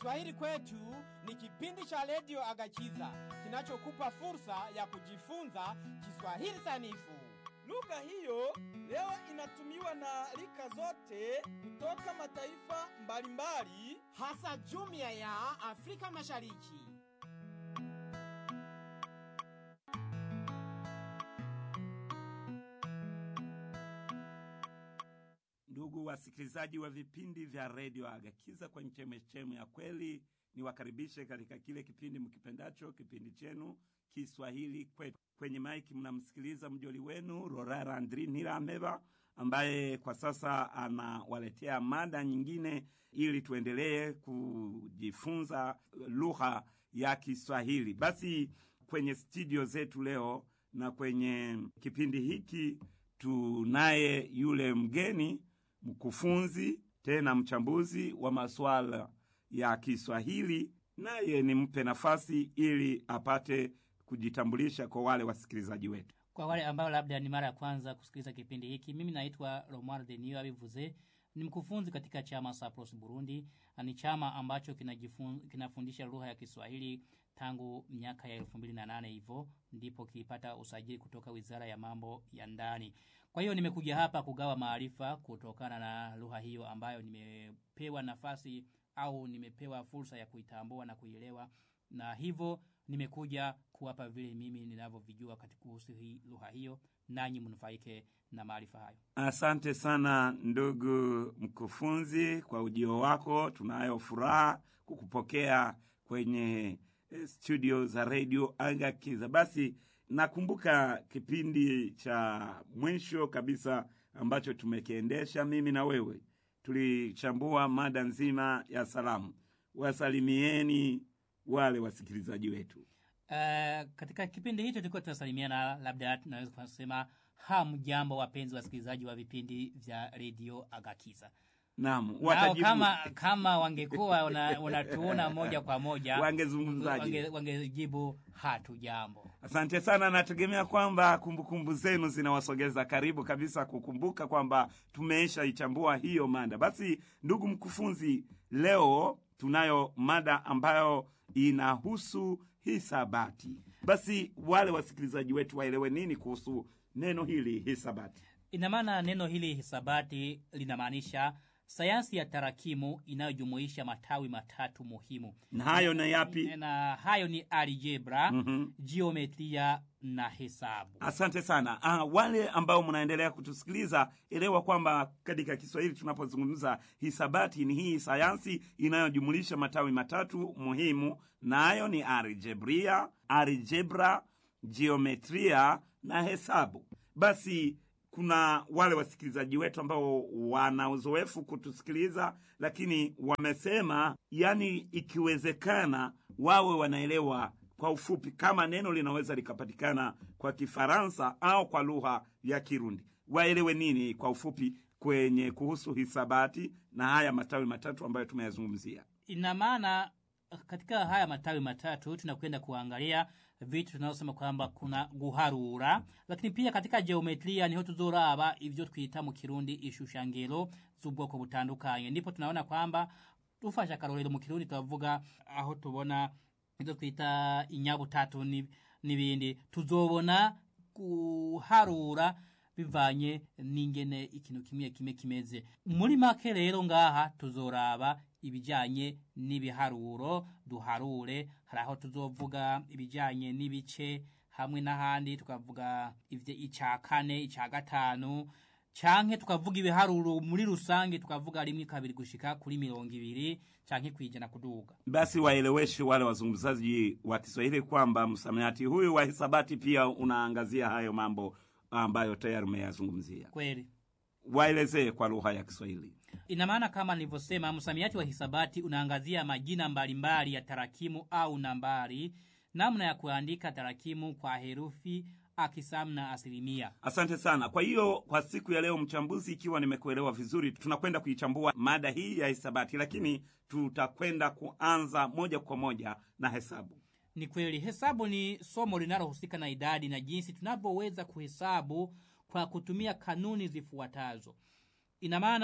Kiswahili kwetu ni kipindi cha redio Agachiza kinachokupa fursa ya kujifunza Kiswahili sanifu. Lugha hiyo leo inatumiwa na rika zote kutoka mataifa mbalimbali, hasa jumuiya ya Afrika Mashariki. Ndugu wasikilizaji wa vipindi vya redio Agakiza kwenye chemechemu ya kweli, niwakaribishe katika kile kipindi mkipendacho, kipindi chenu Kiswahili kwetu. Kwenye maiki mnamsikiliza mjoli wenu Rorara Andri Nirameba ambaye kwa sasa anawaletea mada nyingine ili tuendelee kujifunza lugha ya Kiswahili. Basi kwenye studio zetu leo na kwenye kipindi hiki tunaye yule mgeni mkufunzi tena mchambuzi wa masuala ya Kiswahili, naye nimpe nafasi ili apate kujitambulisha kwa wale wasikilizaji wetu. Kwa wale ambao labda ni mara ya kwanza kusikiliza kipindi hiki, mimi naitwa Romuald Denio Abivuze, ni mkufunzi katika chama Sapros Burundi. Ni chama ambacho kinajifun, kinafundisha lugha ya Kiswahili tangu miaka ya 2008 hivyo ndipo kilipata usajili kutoka Wizara ya Mambo ya Ndani. Kwa hiyo nimekuja hapa kugawa maarifa kutokana na lugha hiyo ambayo nimepewa nafasi au nimepewa fursa ya kuitambua na kuielewa na hivyo nimekuja kuwapa vile mimi ninavyovijua katika kuhusu hii lugha hiyo nanyi mnufaike na maarifa hayo. Asante sana ndugu mkufunzi kwa ujio wako. Tunayo furaha kukupokea kwenye studio za redio Agakiza. Basi nakumbuka kipindi cha mwisho kabisa ambacho tumekiendesha mimi na wewe, tulichambua mada nzima ya salamu. Wasalimieni wale wasikilizaji wetu. Uh, katika kipindi hicho tulikuwa tunasalimiana, labda tunaweza kusema hamjambo, wapenzi wasikilizaji wa vipindi vya redio Agakiza. Naam, Nao watajibu kama kama wangekuwa una- unatuona moja kwa moja Wangezungumzaje? wange- wangejibu hatu jambo. Asante sana, nategemea kwamba kumbukumbu zenu zinawasogeza karibu kabisa kukumbuka kwamba tumeisha ichambua hiyo mada. Basi ndugu mkufunzi, leo tunayo mada ambayo inahusu hisabati. Basi wale wasikilizaji wetu waelewe nini kuhusu neno hili hisabati. Ina maana neno hili hisabati linamaanisha sayansi ya tarakimu inayojumuisha matawi matatu muhimu. Na hayo na yapi? Na hayo ni algebra, Mhm. geometria na hesabu. Asante sana. Ah, wale ambao mnaendelea kutusikiliza, elewa kwamba katika Kiswahili tunapozungumza hisabati ni hii sayansi inayojumulisha matawi matatu muhimu, nayo ni algebria, algebra, geometria na hesabu. Basi kuna wale wasikilizaji wetu ambao wana uzoefu kutusikiliza, lakini wamesema, yani ikiwezekana wawe wanaelewa kwa ufupi kama neno linaweza likapatikana kwa Kifaransa au kwa lugha ya Kirundi, waelewe nini kwa ufupi kwenye kuhusu hisabati na haya matawi matatu ambayo tumeyazungumzia. Ina maana katika haya matawi matatu tunakwenda kuangalia vitu tunaosema kwamba kuna guharura, lakini pia katika geometria niho tuzoraba ivyo twita mu kirundi ishushangiro z'ubwoko butandukanye. Ndipo tunaona kwamba tufasha akarorero mu kirundi tubavuga aho tubona ivyo twita inyabutatu ni- n'ibindi tuzobona guharura bivanye n'ingene ikintu kimwe kimwe kimeze muri make rero ngaha tuzoraba ibijanye n'ibiharuro duharure hari aho tuzovuga ibijanye n'ibice hamwe n'ahandi tukavuga ivyo ica kane ica gatanu canke tukavuga ibiharuro muri rusange tukavuga rimwe kabiri gushika kuri mirongo ibiri canke kwijana kuduga Basi waeleweshe wale wazungumzaji wa Kiswahili kwamba msamiati huyu wa hisabati pia unaangazia hayo mambo ambayo tayari umeyazungumzia. kweli Waelezee kwa lugha ya Kiswahili. Ina maana kama nilivyosema, msamiati wa hisabati unaangazia majina mbalimbali ya tarakimu au nambari, namna ya kuandika tarakimu kwa herufi, akisamu na asilimia. Asante sana. Kwa hiyo kwa siku ya leo, mchambuzi, ikiwa nimekuelewa vizuri, tunakwenda kuichambua mada hii ya hisabati, lakini tutakwenda kuanza moja kwa moja na hesabu. Ni kweli, hesabu ni somo linalohusika na idadi na jinsi tunavyoweza kuhesabu kwa kutumia kanuni zifuatazo. Ina maana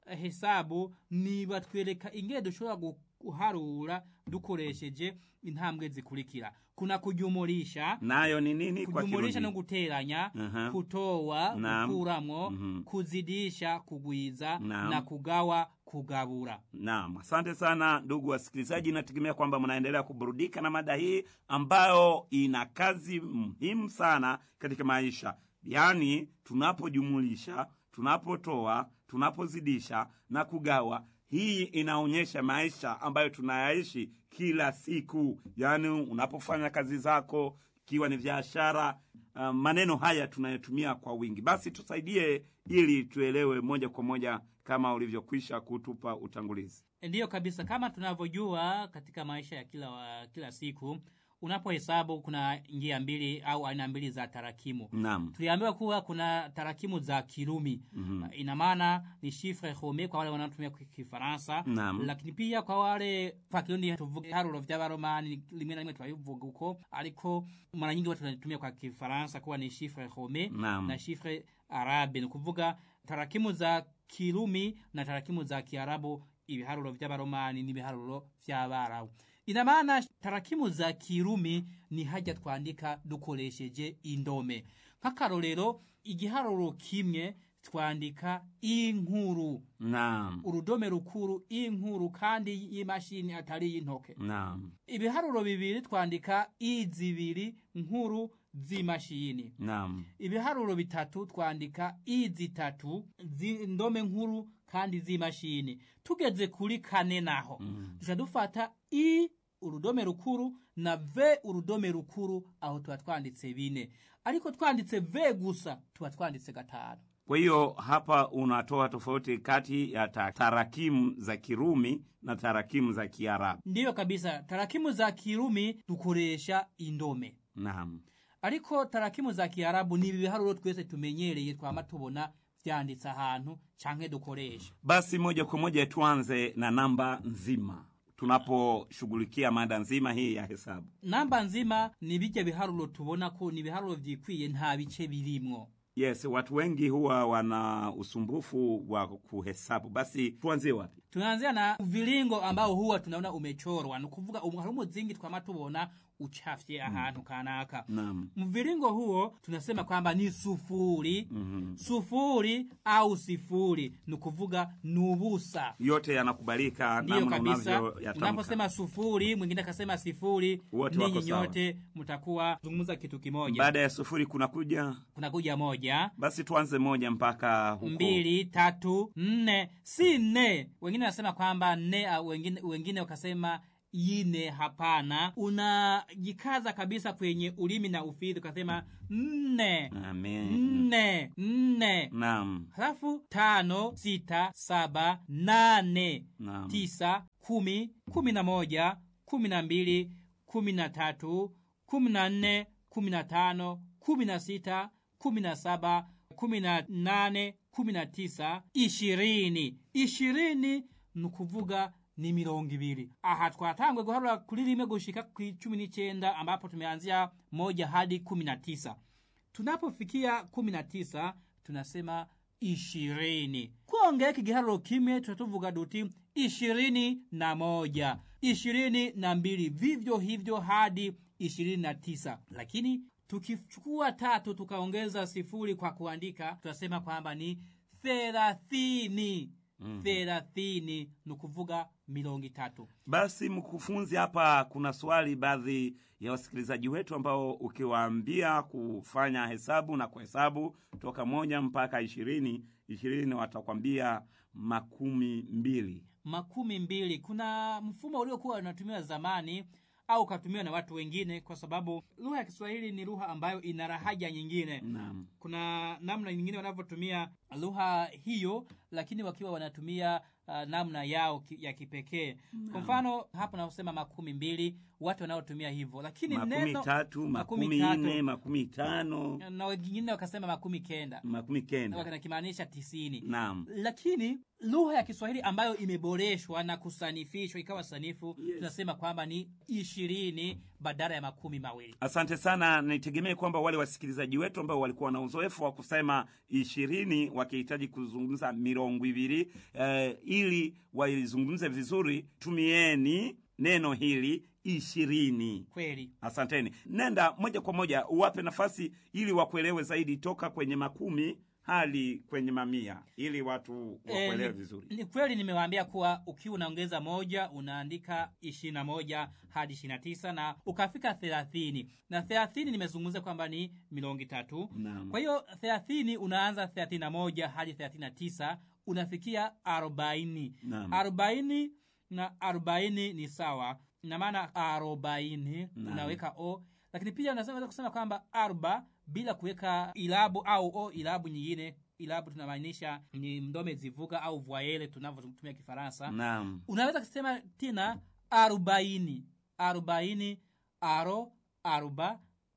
hesabu ni batwereka ingene dushobora guharura dukoresheje intambwe zikurikira kuna kujumulisha nayo ni nini kwa kujumulisha no Kirundi? guteranya Aha. kutoa Naam. gukuramwo Mhm. kuzidisha kugwiza Naam. na kugawa kugabura Naam, asante sana ndugu wasikilizaji, nategemea kwamba mnaendelea kuburudika na mada hii ambayo ina kazi muhimu sana katika maisha, yaani tunapojumulisha, tunapotoa, tunapozidisha na kugawa. Hii inaonyesha maisha ambayo tunayaishi kila siku, yaani unapofanya kazi zako, ikiwa ni biashara. Uh, maneno haya tunayotumia kwa wingi. Basi tusaidie ili tuelewe moja kwa moja kama ulivyokwisha kutupa utangulizi. ndiyo kabisa kama tunavyojua katika maisha ya kila, wa, kila siku unapohesabu kuna njia mbili au aina mbili za tarakimu Naam. tuliambiwa kuwa kuna tarakimu za kirumi Mhm. ina maana ni shifre home kwa wale wanaotumia ki- kifaransa Naam. lakini pia kwa wale kwa kirundi tuvuga ibiharuro vy'abaromani rimwe na rimwe turabivuga uko ariko mara nyingi watu wanatumia kwa kifaransa kuwa ni shifre home Naam. na shifre arabe ni kuvuga tarakimu za kirumi na tarakimu za kiarabu ibiharuro vy'abaromani n'ibiharuro vy'abarabu ina maana tarakimu za kirumi ni hajya twandika dukoresheje indome nk'akarorero igiharuro kimwe twandika inkuru Naam. urudome rukuru inkuru kandi y'imashini atari y'intoke Naam. ibiharuro bibiri twandika izibiri nkuru z'imashini Naam. ibiharuro bitatu twandika i zitatu z'indome nkuru kandi z'imashini tugeze kuri kane naho Mm. duca dufata i urudome rukuru na v urudome rukuru aho tuba twanditse bine ariko twanditse v gusa tuba twanditse gatanu Kwa hiyo hapa unatoa tofauti kati ya ta- tarakimu za Kirumi na tarakimu za Kiarabu. ndiyo kabisa tarakimu za kirumi dukoresha indome Naam. ariko tarakimu za kiarabu ni ibiharuro twese tumenyereye twama tubona vyanditse ahantu canke dukoresha Basi moja kwa moja tuanze na namba nzima tunaposhughulikia mada nzima hii ya hesabu. namba nzima ni bijya biharuro tubona ko ni ibiharuro vyikwiye nta bice birimwo Yes, watu wengi huwa wana usumbufu wa kuhesabu. Basi tuanzie wapi? tunaanzia na vilingo ambao huwa tunaona umechorwa ni kuvuga um- hari umuzingi twama tubona uchafye ahantu kanaka Naam. mviringo huo tunasema kwamba ni sufuri Mhm. sufuri au sifuri ni kuvuga nubusa Yote yanakubalika ndiyo namna kabisa unavyoyatamka. unaposema sufuri mwingine akasema sifuri Wote wako ninyi sawa. nyote mtakuwa zungumza kitu kimoja Baada ya sufuri kunakuja, kunakuja moja basi tuanze moja mpaka huko. mbili tatu nne si nne wengine wanasema kwamba nne au wengine, wengine wakasema ine hapana unajikaza kabisa kwenye ulimi na ufidhi ukasema nne Amen. nne nne Naam. halafu tano sita saba nane Naam. tisa kumi kumi na moja kumi na mbili kumi na tatu kumi na nne kumi na tano kumi na sita kumi na saba kumi na nane kumi na tisa ishirini ishirini ni ukuvuga ni mirongo ibiri aha twatangwe guharura kuri rimwe gushika ku cumi n'icenda ambapo tumeanzia moja hadi kumi na tisa tunapofikia kumi na tisa tunasema ishirini kuongea kigiharuro kimwe tutatuvuga duti ishirini na moja ishirini na mbili vivyo hivyo hadi ishirini na tisa lakini tukichukua tatu tukaongeza sifuri kwa kuandika tunasema kwamba ni thelathini thelathini ni kuvuga milongo itatu Basi mkufunzi, hapa kuna swali baadhi ya wasikilizaji wetu ambao ukiwaambia kufanya hesabu na kuhesabu toka moja mpaka ishirini ishirini watakwambia makumi mbili. makumi mbili kuna mfumo uliokuwa unatumiwa zamani au ukatumiwa na watu wengine kwa sababu lugha ya kiswahili ni lugha ambayo ina rahaja nyingine Naam. kuna namna nyingine wanavyotumia lugha hiyo lakini wakiwa wanatumia uh, namna yao ki, ya kipekee kwa mfano hapo naosema makumi mbili watu wanaotumia hivyo lakini makumi neno tatu makumi makumi tatu. nne makumi tano na wengine wakasema makumi kenda makumi kenda. nakimaanisha tisini Naam. lakini lugha ya kiswahili ambayo imeboreshwa na kusanifishwa ikawa sanifu Yes. tunasema kwamba ni ishirini badala ya makumi mawili Asante sana. Nitegemee kwamba wale wasikilizaji wetu ambao walikuwa na uzoefu wa kusema ishirini wakihitaji kuzungumza mirongo ibiri eh, ili waizungumze vizuri, tumieni neno hili ishirini. kweli Asanteni. Nenda moja kwa moja uwape nafasi ili wakuelewe zaidi, toka kwenye makumi hadi kwenye mamia, ili watu wakuelewe Eh, vizuri. ni kweli nimewaambia kuwa ukiwa unaongeza moja unaandika ishirini na moja hadi ishirini na tisa na ukafika thelathini na thelathini nimezungumza kwamba ni milongi tatu Naam. kwa hiyo thelathini unaanza thelathini na moja hadi thelathini na tisa unafikia arobaini Naam. arobaini na arobaini ni sawa ina maana arobaini Naam. unaweka o lakini pia unaweza kusema kwamba arba bila kuweka ilabu au o ilabu nyingine ilabu tunamaanisha ni mdome zivuga au voyele tunavyotumia kifaransa Naam. unaweza kusema tena arobaini arobaini aro aruba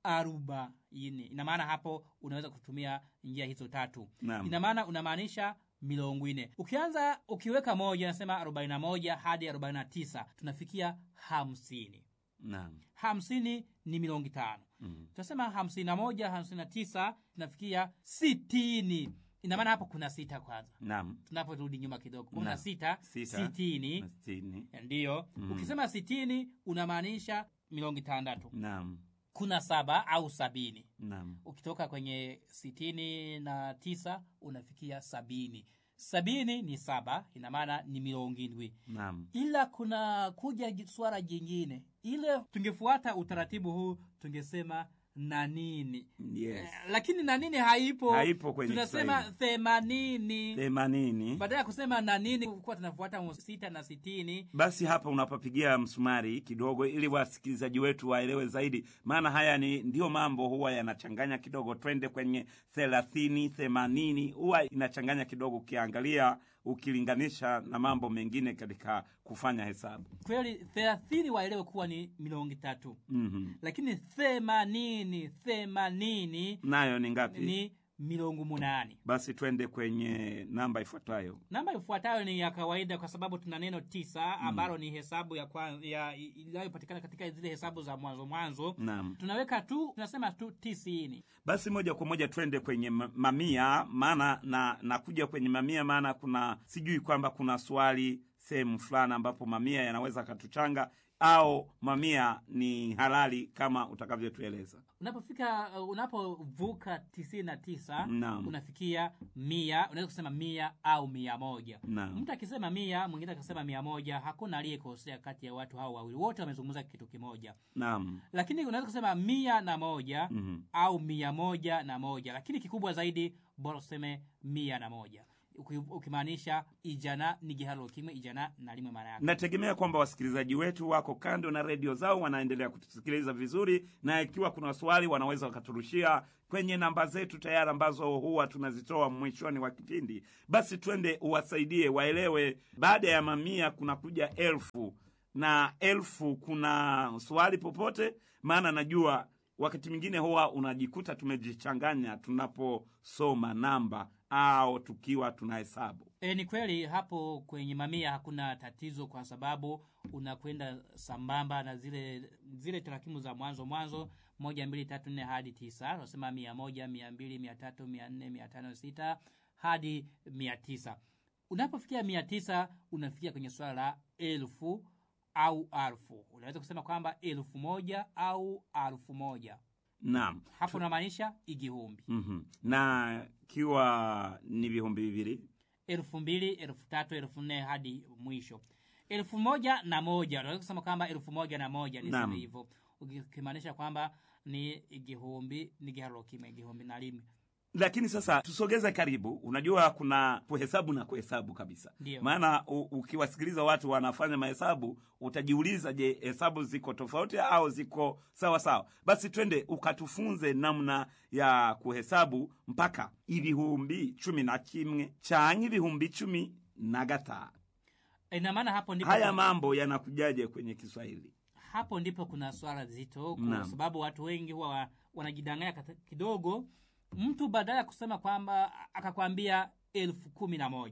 arobaini ina maana hapo unaweza kutumia njia hizo tatu Naam. ina maana unamaanisha milongo ine ukianza ukiweka moja nasema arobaini na moja hadi arobaini na tisa tunafikia hamsini Naam. hamsini ni milongi tano Mm. tunasema hamsini na moja hamsini na tisa tunafikia sitini ina maana hapo kuna sita kwanza Naam. tunaporudi nyuma kidogo kuna Naam. sita, Sita. sitini Na sitini. ndiyo Mm. ukisema sitini unamaanisha milongi tandatu Naam. kuna saba au sabini Naam. ukitoka kwenye sitini na tisa unafikia sabini sabini ni saba ina maana ni milongi ndwi Naam. ila kuna kuja ji- swala jingine ile tungefuata utaratibu huu tungesema na nini Yes. Eh, lakini na nini haipo Haipo kwenye tunasema Kiswahili. themanini Themanini. badala ya kusema na nini kuwa tunafuata mu- sita na sitini Basi hapa unapapigia msumari kidogo, ili wasikilizaji wetu waelewe zaidi, maana haya ni ndiyo mambo huwa yanachanganya kidogo. Twende kwenye thelathini, themanini, huwa inachanganya kidogo, ukiangalia ukilinganisha na mambo mengine katika kufanya hesabu. kweli thelathini waelewe kuwa ni milongi tatu mm lakini themanini themanini Nayo ni ngapi? ni milongo munani Basi twende kwenye namba ifuatayo. namba ifuatayo ni ya kawaida kwa sababu tuna neno tisa ambalo ni hesabu ya kwan- ya inayopatikana katika zile hesabu za mwanzo mwanzo Naam. tunaweka tu tunasema tu tisini Basi moja kwa moja twende kwenye ma- mamia, maana na nakuja kwenye mamia, maana kuna sijui kwamba kuna swali sehemu fulani ambapo mamia yanaweza katuchanga au mamia ni halali kama utakavyotueleza. unapofika uh, unapovuka tisini na tisa Naam. unafikia mia unaweza kusema mia au mia moja Naam. mtu akisema mia mwingine akisema mia moja hakuna aliyekosea kati ya watu hao wawili wote wamezungumza kitu kimoja Naam. lakini unaweza kusema mia na moja Mhm. au mia moja na moja lakini kikubwa zaidi bora useme mia na moja Uki- ukimaanisha ijana ni gihalo kimwe ijana na limwe maana yake Nategemea kwamba wasikilizaji wetu wako kando na redio zao, wanaendelea kutusikiliza vizuri, na ikiwa kuna swali wanaweza wakaturushia kwenye namba zetu tayari ambazo huwa tunazitoa mwishoni wa kipindi. Basi twende uwasaidie waelewe, baada ya mamia kuna kuja elfu na elfu kuna swali popote, maana najua wakati mwingine huwa unajikuta tumejichanganya tunaposoma namba au tukiwa tunahesabu. E, ni kweli hapo kwenye mamia hakuna tatizo kwa sababu unakwenda sambamba na zile zile tarakimu za mwanzo mwanzo moja mbili tatu nne hadi tisa unasema mia moja mia mbili mia tatu mia nne mia tano sita hadi mia tisa unapofikia mia tisa unafikia kwenye swala la elfu au alfu unaweza kusema kwamba elfu moja au alfu moja Naam. hapo unamaanisha igihumbi Mhm. na kiwa ni vihumbi vivili elfu mbili elfu tatu elfu nne hadi mwisho elfu moja na moja unaweza kusema kwamba elfu moja na moja Naam. niseme hivyo ukimaanisha kwamba ni igihumbi ni giharo kimwe igihumbi na limwe lakini sasa tusogeze karibu unajua kuna kuhesabu na kuhesabu kabisa Ndiyo. maana u- ukiwasikiliza watu wanafanya mahesabu utajiuliza je hesabu ziko tofauti au ziko sawa sawa basi twende ukatufunze namna ya kuhesabu mpaka ibihumbi cumi na kimwe canke ibihumbi cumi na gatanu ina maana hapo ndipo haya mambo yanakujaje kwenye kiswahili hapo ndipo kuna swala zito kwa Naam. sababu watu wengi huwa wa- wanajidanganya kata- kidogo mtu badala ya kusema kwamba akakwambia elfu kumi na moja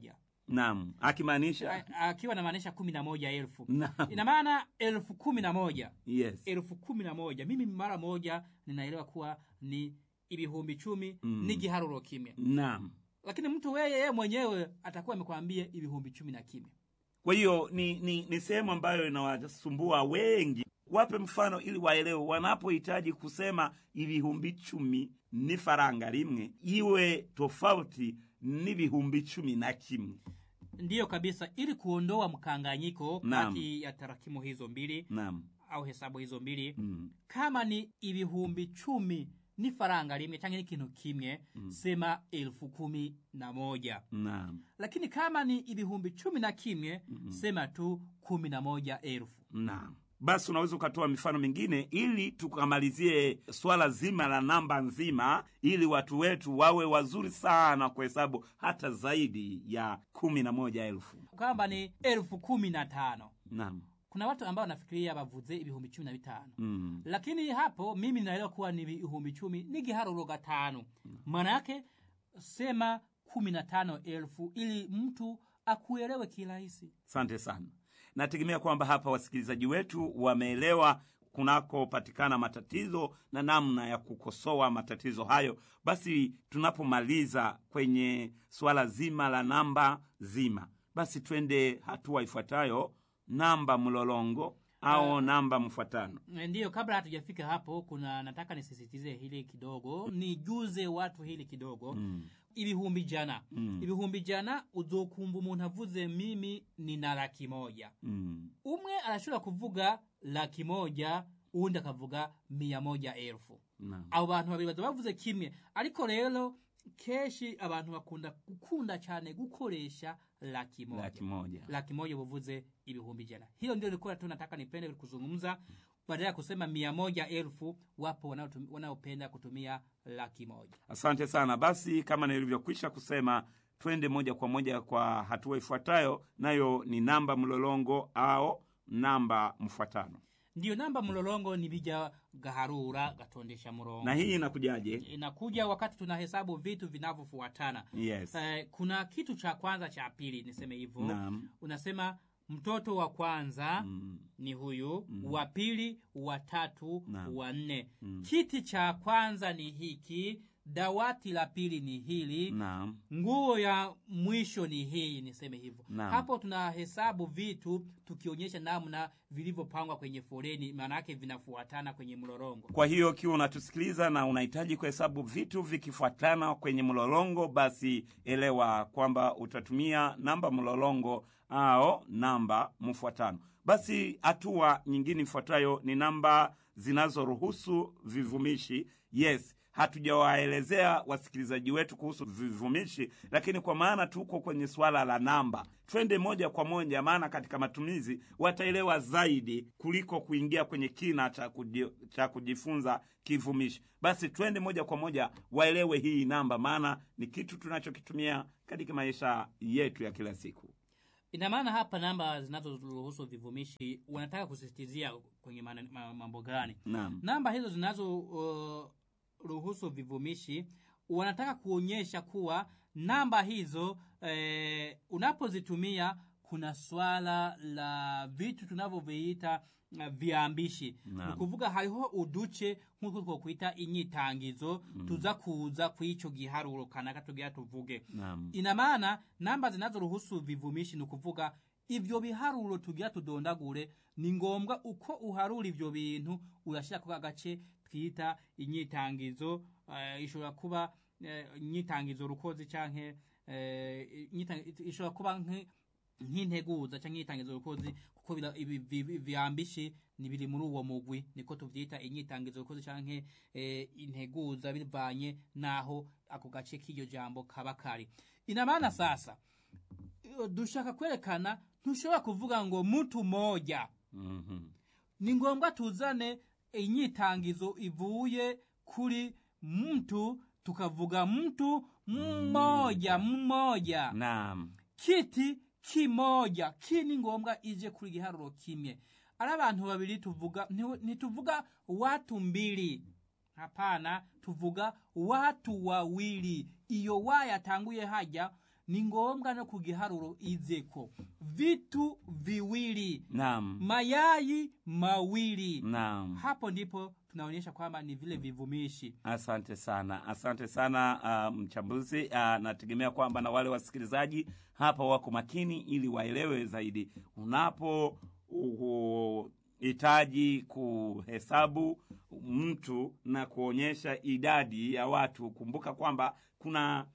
naam akimaanisha A- akiwa anamaanisha kumi na moja elfu naam ina maana elfu kumi na moja yes elfu kumi na moja mimi mara moja ninaelewa kuwa ni ibihumbi chumi Mm. ni giharuro kimwe naam lakini mtu weye yeye mwenyewe atakuwa amekwambia ibihumbi chumi na kimwe kwa hiyo ni, ni, ni sehemu ambayo inawasumbua wengi wape mfano ili waelewe wanapohitaji kusema ibihumbi chumi ni faranga rimwe iwe tofauti n'ibihumbi chumi na kimwe ndiyo kabisa ili kuondoa mkanganyiko Naam. kati ya tarakimu hizo mbili naam au hesabu hizo mbili mm. kama ni ibihumbi chumi ni faranga rimwe canke ni kintu kimwe Mm. sema elfu kumi na moja naam lakini kama ni ibihumbi chumi na kimwe Mhm. sema tu kumi na moja elfu naam basi unaweza ukatoa mifano mingine ili tukamalizie swala zima la namba nzima ili watu wetu wawe wazuri sana kuhesabu hata zaidi ya kumi na moja elfu kwamba ni elfu kumi na tano naam kuna watu ambao wanafikiria bavuze ibihumbi cumi na bitano mm. lakini hapo mimi naelewa kuwa ni ibihumbi chumi ni giharuro gatano maana yake sema kumi na tano elfu ili mtu akuelewe kirahisi asante sana nategemea kwamba hapa wasikilizaji wetu wameelewa kunakopatikana matatizo na namna ya kukosoa matatizo hayo basi tunapomaliza kwenye suala zima la namba zima basi twende hatua ifuatayo namba mlolongo au namba mfuatano ndiyo kabla hatujafika hapo kuna nataka nisisitize hili kidogo nijuze watu hili kidogo mm. ibihumbi jana Mm. ibihumbi jana uzokumva umuntu avuze mimi nina laki moja Mm. umwe arashobora kuvuga laki moja uwundi akavuga mia moja elfu Naam. abo bantu babiri baza bavuze kimwe ariko rero kenshi abantu bakunda gukunda cyane gukoresha laki moja laki moja laki moja buvuze ibihumbi jana hilo ndio likuwa tu nataka nipende kuzungumza badala ya kusema mia moja elfu wapo wanaotum- wanaopenda kutumia laki moja asante sana basi kama nilivyokwisha kusema twende moja kwa moja kwa hatua ifuatayo nayo ni namba mlolongo au namba mfuatano ndiyo namba mlolongo ni bija gaharura gatondesha murongo na hii inakujaje inakuja wakati tunahesabu vitu vinavyofuatana yes eh, kuna kitu cha kwanza cha pili niseme hivyo naam unasema mtoto wa kwanza mm. ni huyu Mm. wa pili wa tatu Naam. wa nne Mm. kiti cha kwanza ni hiki dawati la pili ni hili naam nguo ya mwisho ni hii niseme hivyo Naam. hapo tunahesabu vitu tukionyesha namna vilivyopangwa kwenye foleni maana yake vinafuatana kwenye mlolongo kwa hiyo ukiwa unatusikiliza na unahitaji kuhesabu vitu vikifuatana kwenye mlolongo basi elewa kwamba utatumia namba mlolongo au namba mfuatano basi hatua nyingine ifuatayo ni namba zinazoruhusu vivumishi yes hatujawaelezea wasikilizaji wetu kuhusu vivumishi lakini kwa maana tuko kwenye swala la namba twende moja kwa moja maana katika matumizi wataelewa zaidi kuliko kuingia kwenye kina cha, kuji, cha kujifunza kivumishi basi twende moja kwa moja waelewe hii namba maana ni kitu tunachokitumia katika maisha yetu ya kila siku ina maana hapa namba zinazoruhusu vivumishi wanataka kusisitizia kwenye maana- ma- mambo gani naam namba hizo zinazo uh, ruhusu vivumishi wanataka kuonyesha kuwa namba hizo eh, unapozitumia kuna swala la vitu tunavyoviita uh, viambishi Naam. ni kuvuga hariho uduce nk'uko twokwita inyitangizo tuza kuza kw'ico giharuro kanaka tugira tuvuge naam ina maana namba zinazoruhusu vivumishi ni ukuvuga ivyo biharuro tugira tudondagure ni ngombwa uko uharura ivyo bintu urashira ku agace twita inyitangizo uh, ishobora kuba uh, inyitangizo rukozi canke uh, inyita- ishobora kuba nk- nk'integuza canke inyitangizo rukozi kuko bira- ibi- vi- vi- vyambishi ni biri muri uwo mugwi niko tuvyita inyitangizo rukozi canke eh, integuza bivanye naho ako gace k'iryo jambo kaba kari ina maana sasa iyo dushaka kwerekana ntushobora kuvuga ngo mtu moja Mhm. ni ngombwa tuzane inyitangizo ivuye kuri mtu tukavuga mtu mmoja mmoja naam kiti kimoja ki ni ngombwa ije kuri giharuro kimwe ari abantu babiri tuvuga nti- ntituvuga watu mbili hapana tuvuga watu wawili iyo wa yatanguye hajya ni ngombwa no ku giharuro izeko vitu viwili naam mayai mawili naam hapo ndipo tunaonyesha kwamba ni vile vivumishi Asante sana, asante sana uh, mchambuzi. Uh, nategemea kwamba na wale wasikilizaji hapa wako makini ili waelewe zaidi. Unapo uh, hitaji kuhesabu mtu na kuonyesha idadi ya watu, kumbuka kwamba kuna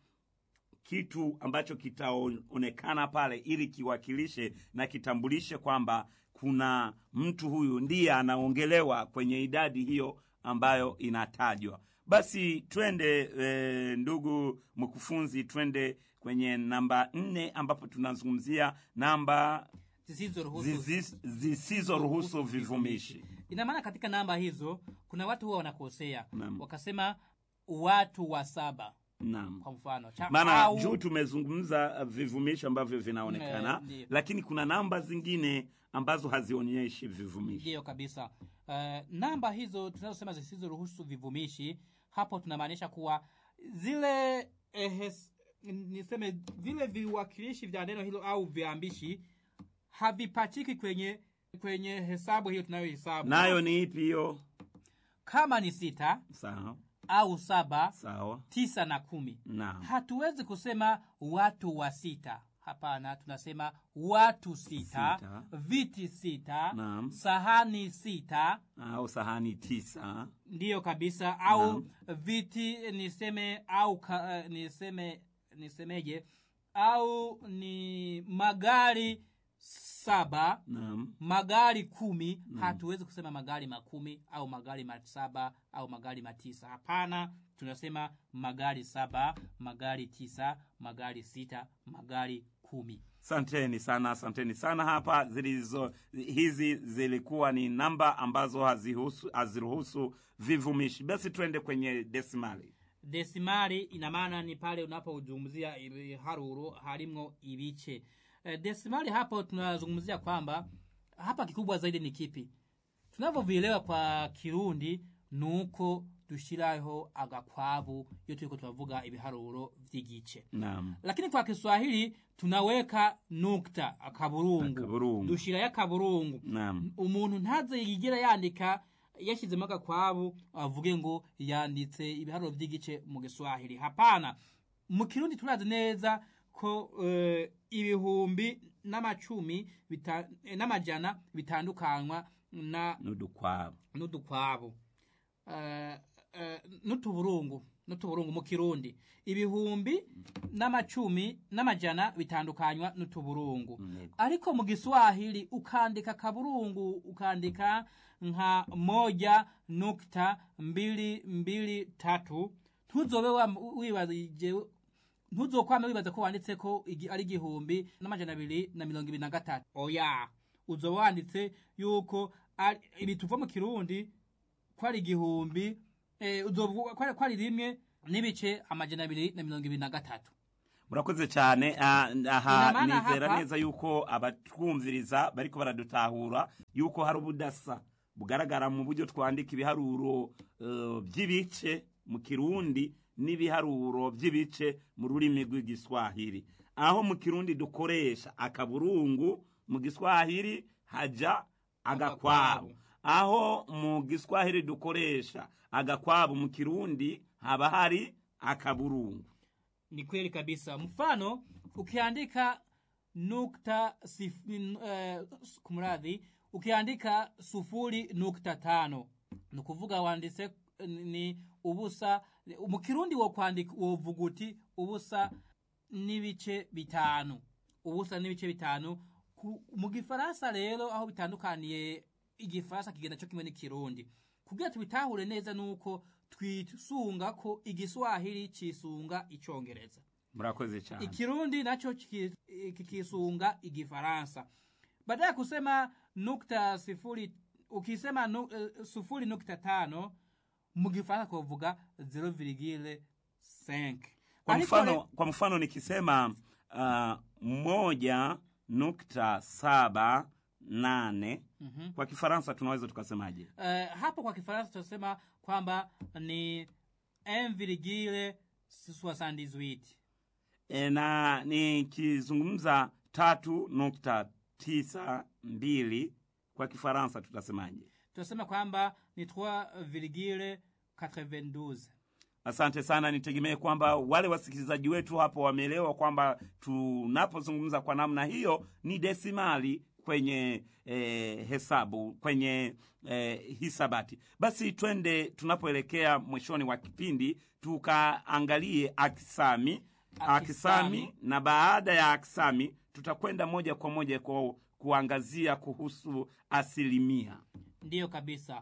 kitu ambacho kitaonekana pale ili kiwakilishe na kitambulishe kwamba kuna mtu huyu ndiye anaongelewa kwenye idadi hiyo ambayo inatajwa. Basi twende e, ndugu mkufunzi, twende kwenye namba nne ambapo tunazungumzia namba zisizoruhusu zizi- zisizoruhusu vivumishi. ina maana katika namba hizo kuna watu huwa wanakosea Naam. wakasema watu wa saba Naam. kwa mfano Cha- maana au- juu tumezungumza uh, vivumishi ambavyo vinaonekana Eh, ndiyo. lakini kuna namba zingine ambazo hazionyeshi vivumishi ndiyo kabisa uh, namba hizo tunazosema zisizoruhusu vivumishi hapo tunamaanisha kuwa zile ehes, niseme vile viwakilishi vya neno hilo au viambishi havipachiki kwenye kwenye hesabu hiyo tunayohesabu nayo ni ipi hiyo kama ni sita sawa au saba sawa tisa na kumi naam hatuwezi kusema watu wa sita hapana tunasema watu sita, Sita. viti sita Naam. sahani sita au sahani tisa ndiyo kabisa au viti niseme au ka, uh, niseme nisemeje au ni magari saba naam magari kumi hatuwezi kusema magari makumi au magari masaba au magari matisa hapana tunasema magari saba magari tisa magari sita magari kumi asanteni sana asanteni sana hapa zilizo hizi zilikuwa ni namba ambazo hazihusu- haziruhusu vivumishi basi twende kwenye desimali desimali ina maana ni pale unapozungumzia ibiharuro harimwo ibice e, desimali hapo tunazungumzia kwamba hapa kikubwa zaidi ni kipi tunavyovielewa kwa kirundi nuko dushiraho agakwabu iyo turiko turavuga ibiharuro vy'igice naam lakini kwa kiswahili tunaweka nukta akaburungu Akaburungu. dushirayo akaburungu naam umuntu ntaze yigira yandika yashyizemo agakwabu avuge ngo yanditse ibiharuro by'igice mu giswahili hapana mu kirundi turazi neza ko eh, ibihumbi n'amacumi bita- eh, n'amajana bitandukanywa na n'udukwabu n'udukwabu Eh, eh, n'utuburungu n'utuburungu mu kirundi ibihumbi n'amacumi n'amajana bitandukanywa n'utuburungu Yego. ariko mu giswahili ukandika kaburungu ukandika nka moja nukta mbili mbili tatu ntuzobe wa- wibazije ntuzokwame wibaza ko wanditse ko igi- ari igihumbi n'amajana abiri na mirongo ibiri na gatatu oya uzoba wanditse yuko ari- ibi tuva mu kirundi ko ari igihumbi eh, uzovuga ko ari- ko ari rimwe n'ibice amajana abiri na mirongo ibiri na gatatu murakoze cyane ah, aha Ina maana nizera hapa- neza yuko abatwumviriza bariko baradutahura yuko hari ubudasa bugaragara mu buryo twandika ibiharuro eh, by'ibice mu kirundi n'ibiharuro by'ibice mu rurimi rw'igiswahili aho mu kirundi dukoresha akaburungu mu giswahili haja agakwabu aho mu giswahili dukoresha agakwabu mu kirundi haba hari akaburungu ni kweli kabisa mfano ukiandika nukta sif, uh, kumradhi ukiandika sufuri nukta tano ni ukuvuga wanditse eh, ni ubusa mu kirundi wo kwandika wovuga uti ubusa n'ibice bitanu ubusa n'ibice bitanu Ku- mu gifaransa rero aho bitandukaniye igifaransa kigenda cyo kimwe n'ikirundi kugira tubitahure neza nuko twisunga ko igiswahili cisunga icongereza murakoze cyane ikirundi nacho kiki- kikisunga igifaransa baada ya kusema nukta sifuri ukisema nu, uh, sufuri nukta tano mu gifaransa kuvuga 0,5 kwa Ariko mfano, re- kwa mfano nikisema uh, moja nukta saba nane Mhm. kwa kifaransa tunaweza tukasemaje Eh, hapo kwa kifaransa tunasema kwamba ni 1,78 e, na nikizungumza tatu nukta tisa mbili kwa kifaransa tutasemaje tunasema kwamba ni 3,92 asante sana nitegemee kwamba wale wasikilizaji wetu hapo wameelewa kwamba tunapozungumza kwa namna hiyo ni desimali kwenye eh, hesabu kwenye eh, hisabati basi twende tunapoelekea mwishoni wa kipindi tukaangalie akisami akisami Akisami. na baada ya akisami tutakwenda moja kwa moja kwa kuangazia kuhusu asilimia ndiyo kabisa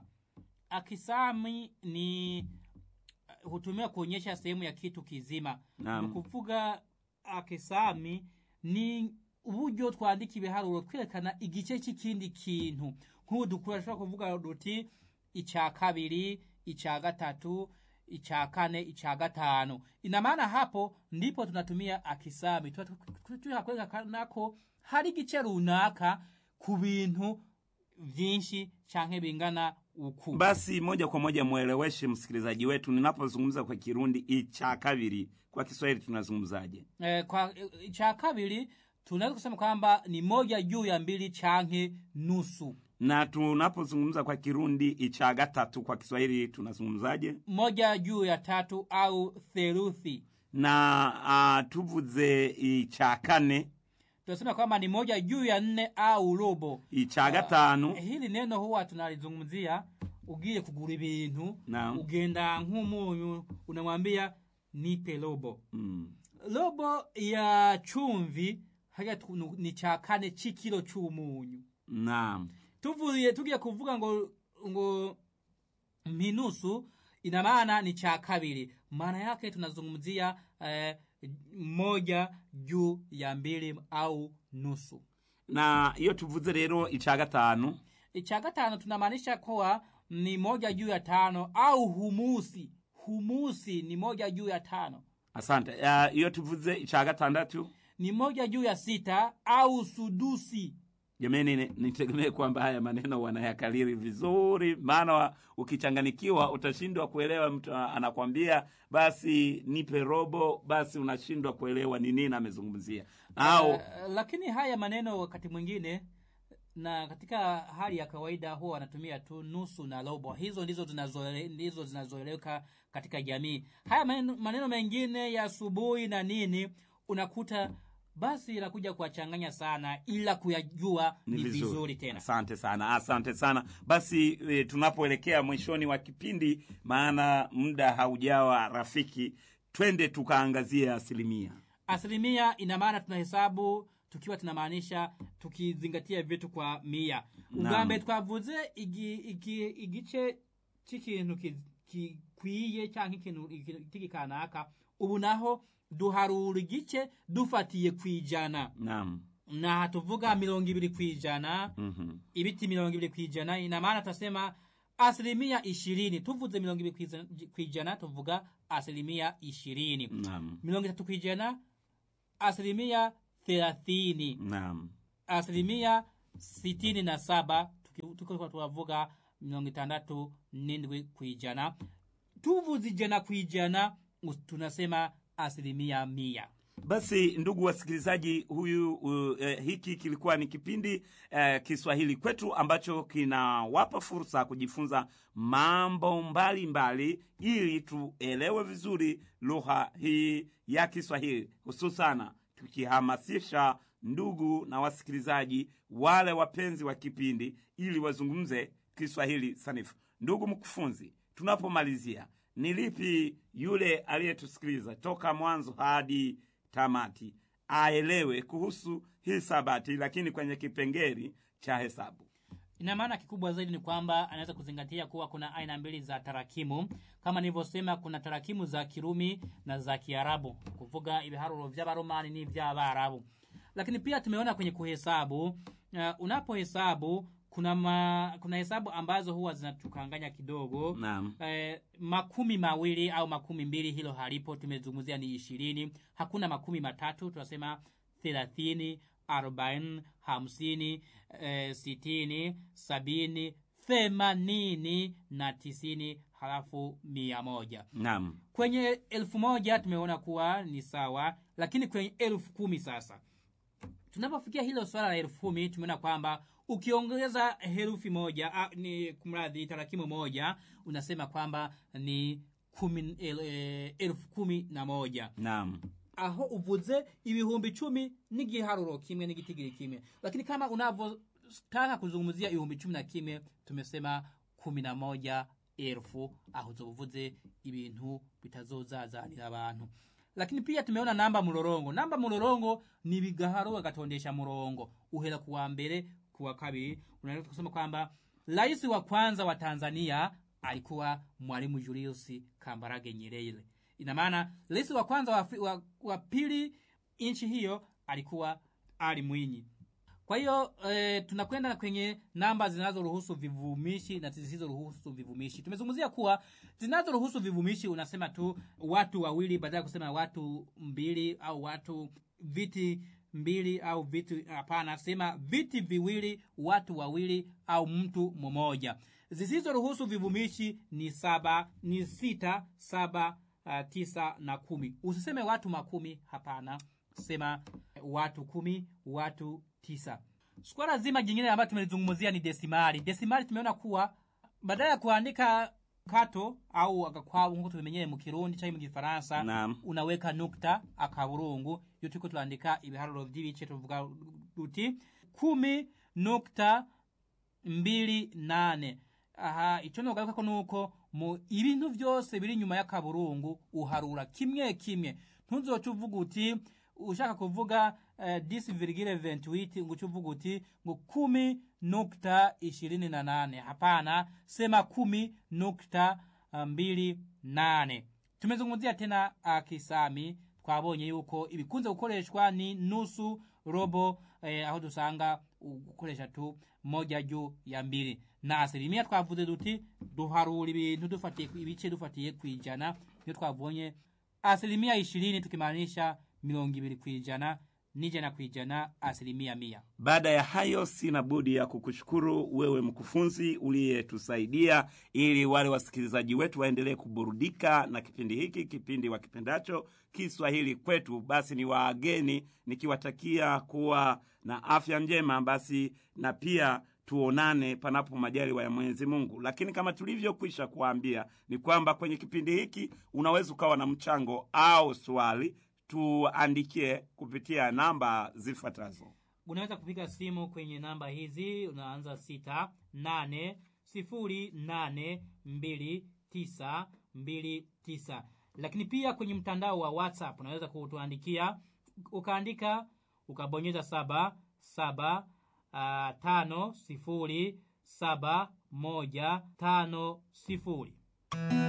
akisami ni hutumiwa kuonyesha sehemu ya kitu kizima Naam. Ni kuvuga akisami ni uburyo twandika ibiharuro twerekana igice cy'ikindi kintu nk'ubu dushobora kuvuga duti icya kabiri icya gatatu icya kane icya gatanu ina maana hapo ndipo tunatumia akisami tuba tuha kwerekana ko hari igice runaka ku bintu vyinshi canke bingana uku basi moja kwa moja mweleweshe msikilizaji wetu ninapozungumza kwa kirundi icha kabiri kwa kiswahili tunazungumzaje eh, kwa eh, cha kabiri tunaweza kusema kwamba ni moja juu ya mbili chanke nusu na tunapozungumza kwa kirundi icha gatatu kwa kiswahili tunazungumzaje moja juu ya tatu au theluthi na uh, tuvuze icha kane tunasema kwamba ni moja juu ya nne au robo icha gatanu hili neno huwa tunalizungumzia ugiye kugura ibintu Naam. ugenda nk'umunyu unamwambia nipe robo mm. robo ya chumvi haya tu- ni cha kane c'ikiro c'umunyu naam tuvuye tugiye kuvuga ngo ngo minusu ina maana ni cha kabiri maana yake tunazungumzia eh, moja juu ya mbili au nusu na iyo tuvuze rero icha gatanu cha gatano tunamaanisha kuwa ni moja juu ya tano au humusi humusi ni moja juu ya tano asante uh, iyo tuvuze icha gatandatu ni moja juu ya sita au sudusi jamani ni- nitegemee kwamba haya maneno wanayakaliri vizuri maana wa- ukichanganikiwa utashindwa kuelewa mtu a- anakwambia basi nipe robo basi unashindwa kuelewa ni nini amezungumzia au Eh, lakini haya maneno wakati mwingine na katika hali ya kawaida huwa wanatumia tu nusu na robo hizo ndizo zinazoele- ndizo zinazoeleweka katika jamii haya maneno, maneno mengine ya asubuhi na nini unakuta basi inakuja kuwachanganya sana ila kuyajua ni, vizuri. tena asante sana asante sana basi e, tunapoelekea mwishoni wa kipindi maana muda haujawa rafiki twende tukaangazie asilimia asilimia ina maana tunahesabu tukiwa tunamaanisha tukizingatia vitu kwa mia Naam. ubwambere twavuze igi- igi- igice cy'ikintu ki- gikwiye cyangwa ikintu iki kanaka ubu naho duharura igice dufatiye ku ijana naam na tuvuga mirongo ibiri ku ijana mm-hmm. ibiti mirongo ibiri ku ijana ina maana tutasema asilimia ishirini tuvuze mirongo ibiri ku iza- ku ijana tuvuga asilimia ishirini naam mirongo itatu ku ijana asilimia thelathini naam asilimia sitini na saba tuki- tuko tuwavuga mirongo itandatu n'indwi ku ijana tuvuze ijana ku ijana us- tunasema asilimia mia basi ndugu wasikilizaji huyu uh, eh, hiki kilikuwa ni kipindi eh, kiswahili kwetu ambacho kinawapa fursa kujifunza mambo mbalimbali mbali, ili tuelewe vizuri lugha hii ya kiswahili hususana tukihamasisha ndugu na wasikilizaji wale wapenzi wa kipindi ili wazungumze kiswahili sanifu ndugu mkufunzi tunapomalizia ni lipi yule aliyetusikiliza toka mwanzo hadi tamati aelewe kuhusu hisabati lakini kwenye kipengeri cha hesabu ina maana kikubwa zaidi ni kwamba anaweza kuzingatia kuwa kuna aina mbili za tarakimu kama nilivyosema kuna tarakimu za kirumi na za kiarabu kuvuga ibiharuro vy'abaromani n'ivy'abarabu lakini pia tumeona kwenye kuhesabu uh, unapohesabu kuna ma, kuna hesabu ambazo huwa zinatukanganya kidogo naam eh, makumi mawili au makumi mbili hilo halipo tumezungumzia ni ishirini hakuna makumi matatu tunasema thelathini arobaini hamsini eh, sitini sabini themanini na tisini halafu mia moja Naam. kwenye elfu moja tumeona kuwa ni sawa lakini kwenye elfu kumi sasa tunapofikia hilo swala la elfu kumi tumeona kwamba ukiongeza herufi moja a, ni kumradhi tarakimu moja unasema kwamba ni kumi, el, e, elfu kumi na moja Naam. aho uvuze ibihumbi cumi n'igiharuro kimwe n'igitigiri kimwe lakini kama unavyotaka kuzungumzia ibihumbi cumi na kimwe tumesema kumi na moja elfu aho uzobuvuze ibintu bitazozazanira abantu lakini pia tumeona namba murorongo namba murorongo ni bigaharuro gatondesha murongo uhera kuwa mbere kuwa kabiri unaweza kusema kwamba rais wa kwanza wa tanzania alikuwa mwalimu julius kambarage nyerere ina maana rais wa kwanza wa, Afri- wa, wa pili nchi hiyo alikuwa ali mwinyi kwa hiyo e, tunakwenda kwenye namba zinazoruhusu vivumishi na zisizoruhusu vivumishi tumezungumzia kuwa zinazoruhusu vivumishi unasema tu watu wawili badala ya kusema watu mbili au watu viti mbili au vitu hapana sema viti viwili watu wawili au mtu mmoja zisizoruhusu vivumishi ni saba ni sita saba uh, tisa na kumi usiseme watu makumi hapana sema watu kumi watu tisa swala zima jingine ambayo tumelizungumzia ni desimali desimali tumeona kuwa badala ya kuandika kato au agakwabu nkuko tubimenyeye mu kirundi canke mu gifaransa Naam. unaweka nukta akaburungu iyo turiko turandika ibiharuro vy'ibice tuvuga duti kumi nukta mbili nane aha ico nogarukako nuko mu ibintu vyose biri inyuma y'akaburungu uharura kimwe kimwe ntuzoca uvuga uti ushaka kuvuga eh, 10,28 nguca uvuga uti ngo kumi nukta ishirini na nane hapana sema kumi nukta ah, mbili nane tumezungumzia tena uh, kisami twabonye yuko ibikunze gukoreshwa ni nusu robo eh, aho dusanga gukoresha tu moja juu ya mbili na asilimia twavuze duti duharura ibintu dufatiye ku- ibice dufatiye ku ijana niyo twabonye asilimia ishirini tukimaanisha mirongo ibiri ku ijana n'ijana ku ijana asilimia mia Baada ya hayo, sina budi ya kukushukuru wewe mkufunzi uliyetusaidia ili wale wasikilizaji wetu waendelee kuburudika na kipindi hiki, kipindi wakipendacho Kiswahili kwetu. Basi ni waageni nikiwatakia kuwa na afya njema, basi na pia tuonane panapo majaliwa ya Mwenyezi Mungu. Lakini kama tulivyokwisha kuambia ni kwamba kwenye kipindi hiki unaweza ukawa na mchango au swali, tuandikie kupitia namba zifuatazo. unaweza kupiga simu kwenye namba hizi unaanza sita nane sifuri nane mbili tisa mbili tisa lakini pia kwenye mtandao wa whatsapp unaweza kutuandikia ukaandika ukabonyeza saba saba uh, tano sifuri saba moja tano sifuri